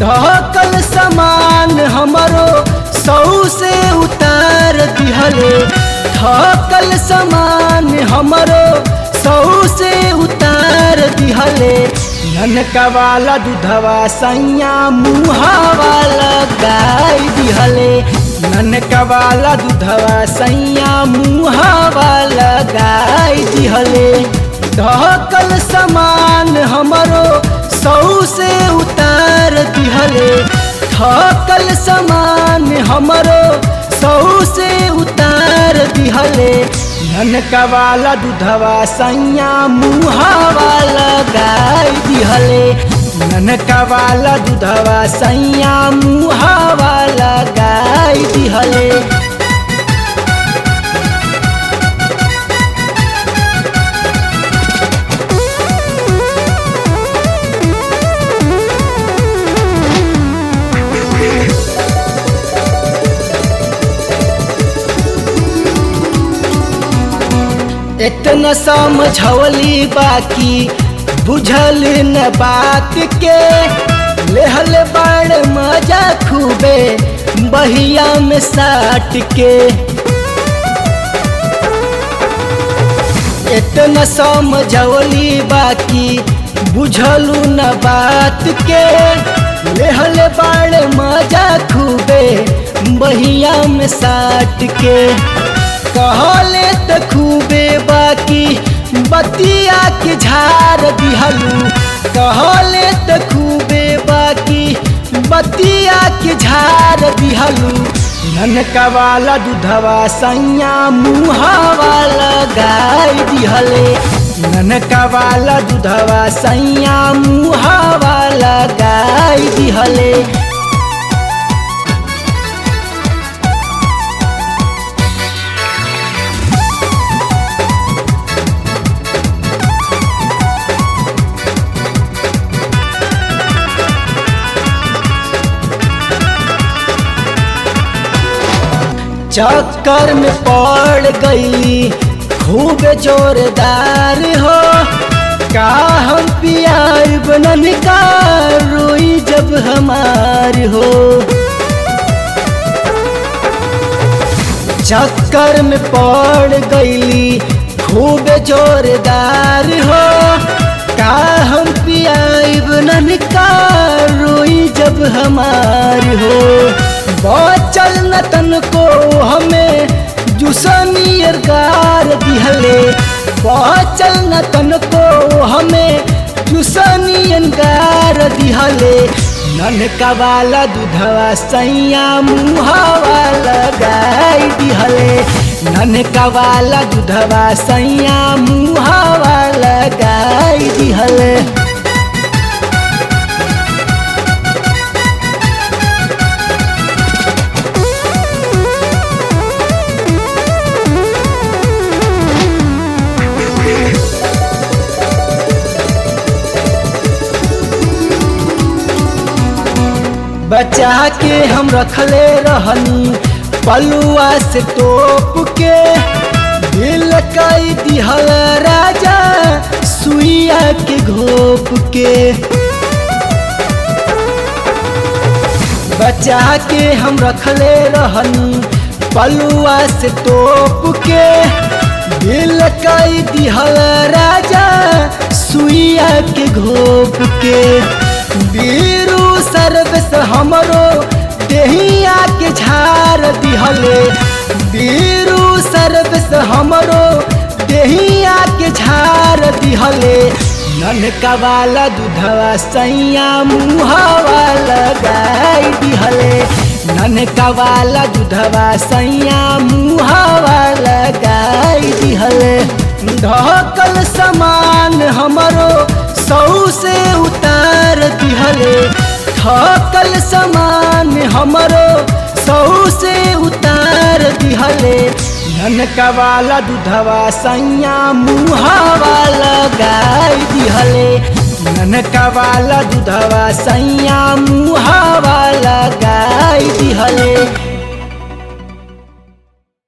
ढकल समान हमरो सौ से उतार दिहले ढकल समान हमरो सौ से उतार दिहले ननका वाला दूधवा सैया मुहा वाला गाय दिहले ननका वाला दूधवा सैया मुहा वाला गाय दिहले ढकल समान हमरो सौ से उतार दिहले थकल समान हमरो सौ से उतार दिहले ननका वाला दूधवा सैया मुहा वाला गाय दिहले ननका वाला दूधवा सैया मुहा वाला गाय दिहले इतना समझौली बाकी बुझल न बात के लेहल बड़ मजा खूबे बहिया में साट के इतना समझौली बाकी बुझलू न बात के लेहल बड़ मजा खूबे बहिया में साट के कहले त खूबे बाकी बतिया के झार दिहलू कहले त खूबे बाकी बतिया के झार दिहलू ननका वाला दूधवा सैया मुहा वाला गाय दिहले ननका वाला दूधवा सैया मुहा वाला गाय दिहले चक्कर में पड़ गई खूब जोरदार हो का हम पियार बनन का रोई जब हमार हो चक्कर में पड़ गई खूब जोरदार हो का हम पियार बनन का रोई जब हमार हो बचल न तन को हमें जुसनियर गार दिहले बचल न तन को हमें जुसनियन गार दिहले ननका वाला दूधवा सैया मुहा वाला गाय दिहले ननका वाला दूधवा सैया मुहा वाला गाय दिहले बचा के हम रखले रहनी पलुआ से तोप के दिल कई दिहल राजा सुइया के घोप के बचा के हम रखले रहनी पलुआ से तोप के दिल कई दिहल राजा सुइया के घोप के बीरू सर्वस हमरो देहिया के झार दिहले बीरू सर्वस हमरो देहिया के झार दिहले ननका वाला दूधवा सैया मुहा वाला गाय दिहले ननका वाला दूधवा सैया मुहा वाला गाय दिहले ढकल समान हमरो सौ से उतार दिहले थकल समान हमरो सौ से उतार दिहले ननका वाला दूधवा सैया मुहा वाला गाय दिहले ननका वाला दूधवा सैया मुहा वाला गाय दिहले